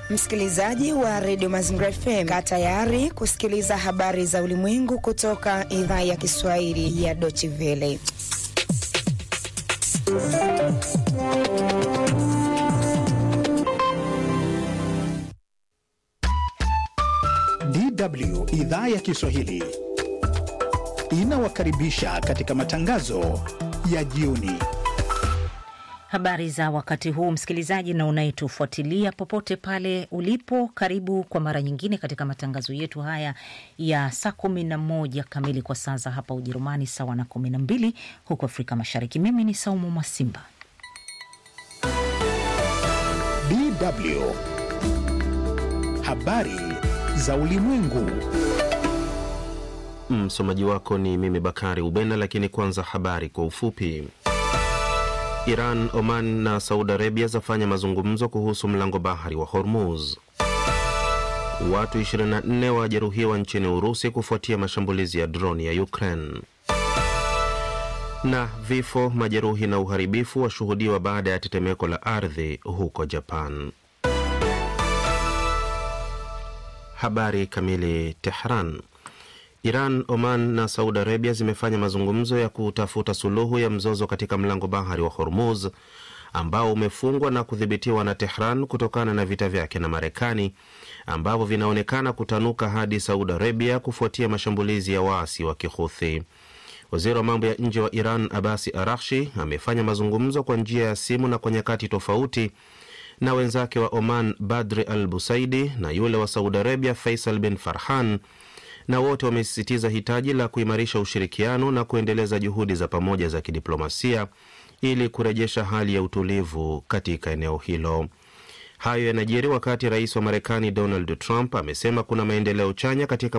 Msikilizaji wa redio Mazingira FM, kaa tayari kusikiliza habari za ulimwengu kutoka idhaa ya Kiswahili ya Deutsche Welle. DW idhaa ya Kiswahili inawakaribisha katika matangazo ya jioni. Habari za wakati huu msikilizaji na unayetufuatilia popote pale ulipo, karibu kwa mara nyingine katika matangazo yetu haya ya saa kumi na moja kamili kwa saa za hapa Ujerumani, sawa na kumi na mbili huko Afrika Mashariki. Mimi ni Saumu Mwasimba. DW habari za ulimwengu. Msomaji wako ni mimi Bakari Ubena, lakini kwanza habari kwa ufupi. Iran, Oman na Saudi Arabia zafanya mazungumzo kuhusu mlango bahari wa Hormuz. Watu 24 wajeruhiwa nchini Urusi kufuatia mashambulizi ya droni ya Ukraine. Na vifo, majeruhi na uharibifu washuhudiwa baada ya tetemeko la ardhi huko Japan. Habari kamili. Tehran. Iran, Oman na Saudi Arabia zimefanya mazungumzo ya kutafuta suluhu ya mzozo katika mlango bahari wa Hormuz ambao umefungwa na kudhibitiwa na Tehran kutokana na vita vyake na Marekani ambavyo vinaonekana kutanuka hadi Saudi Arabia kufuatia mashambulizi ya waasi wa Kihuthi. Waziri wa mambo ya nje wa Iran Abasi Arakshi amefanya mazungumzo kwa njia ya simu na kwa nyakati tofauti na wenzake wa Oman Badri Al Busaidi na yule wa Saudi Arabia Faisal bin Farhan na wote wamesisitiza hitaji la kuimarisha ushirikiano na kuendeleza juhudi za pamoja za kidiplomasia ili kurejesha hali ya utulivu katika eneo hilo. Hayo yanajiri wakati rais wa Marekani Donald Trump amesema kuna maendeleo chanya katika